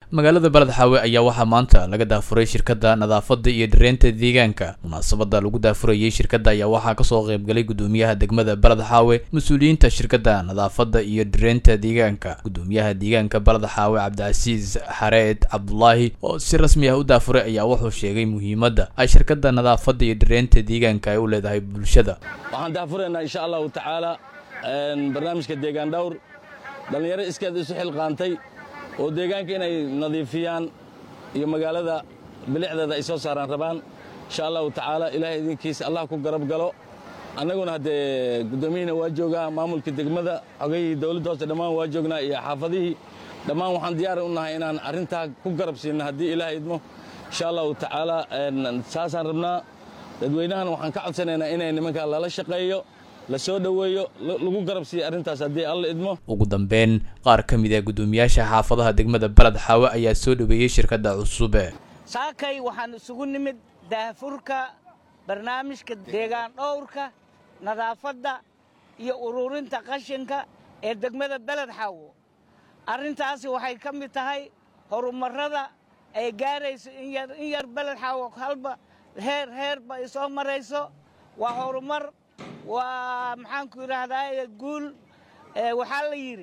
magaalada baledxaawe ayaa waxaa maanta laga daafuray shirkadda nadaafadda iyo dhareynta deegaanka munaasabadda lagu daafurayay shirkadda ayaa waxaa kasoo qaybgalay gudoomiyaha degmada baledxaawe mas-uuliyiinta shirkadda nadaafadda iyo dhareynta deegaanka gudoomiyaha deegaanka baledxaawe cabdicasiis xareed cabdulaahi oo si rasmi ah u daafuray ayaa wuxuu sheegay muhiimadda ay shirkadda nadaafadda iyo dhareynta deegaanka ay u leedahay bulshada waxaan daafuraynaa insha allahu tacaala barnaamijka deegaan dhawr dhallinyaro iskeed isu xilqaantay oo deegaanka inay nadiifiyaan iyo magaalada bilicdeeda ay soo saaraan rabaan insha allahu tacaala ilaahay idinkiisa allah ku garab galo annaguna haddee guddoomiyihiina waa joogaa maamulka degmada xogayihii dowladda hoose dhammaan waa joognaa iyo xaafadihii dhammaan waxaan diyaari u nahay inaan arrintaa ku garab siinno haddii ilaahay idmo insha allahu tacaala saasaan rabnaa dadweynahana waxaan ka codsanaynaa inay nimankaa lala shaqeeyo la soo dhoweeyo lagu garab siiya arrintaas haddii alla idmo ugu dambeyn qaar ka mid ah guddoomiyaasha xaafadaha degmada baled xaawe ayaa soo dhoweeyey shirkadda cusube saakay waxaan isugu nimid daafurka barnaamijka deegaan dhowrka nadaafadda iyo ururinta qashinka ee degmada beled xaawo arrintaasi waxay ka mid tahay horumarrada ay gaarayso in yar beled xaawo halba heer heerba ay soo marayso waa horumar waa maxaanku idhaahdaa guul waxaa la yidhi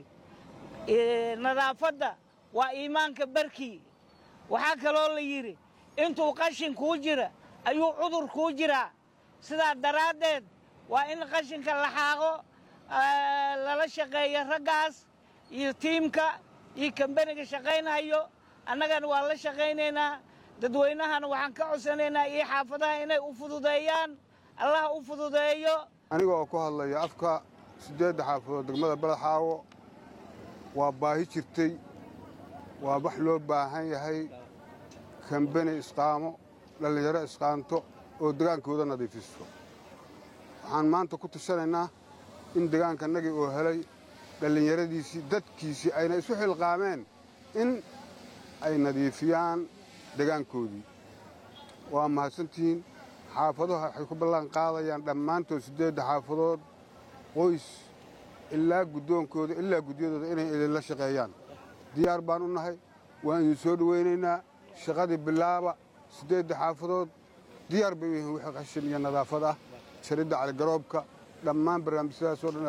nadaafadda waa iimaanka barkii waxaa kaloo la yidhi intuu qashin kuu jira ayuu cudur kuu jiraa sidaa daraaddeed waa in qashinka la xaaqo lala shaqeeyo raggaas iyo tiimka iyo kambaniga shaqaynhayo annagana waa la shaqaynaynaa dadweynahana waxaan ka codsanaynaa iyo xaafadaha inay u fududeeyaan allah u fududeeyo aniga oo ku hadlaya afka siddeedda xaafadood degmada baledxaawo waa baahi jirtay waa wax loo baahan yahay kambani isqaamo dhallinyaro isqaanto oo degaankooda nadiifiso waxaan maanta ku tushanaynaa in degaankanagii oo helay dhallinyaradiisii dadkiisii ayna isu xilqaameen in ay nadiifiyaan degaankoodii waa mahadsantihiin xaafaduhu waxay ku ballan qaadayaan dhammaantood siddeedda xaafadood qoys ilaa guddoonkooda ilaa gudyadooda inay idinla shaqeeyaan diyaar baan u nahay waan idin soo dhowaynaynaa shaqadii bilaaba siddeedda xaafadood diyaar bay u yihiin wixii qashin iyo nadaafad ah jaridda caligaroobka dhammaan barnaamijyadaasoo dhan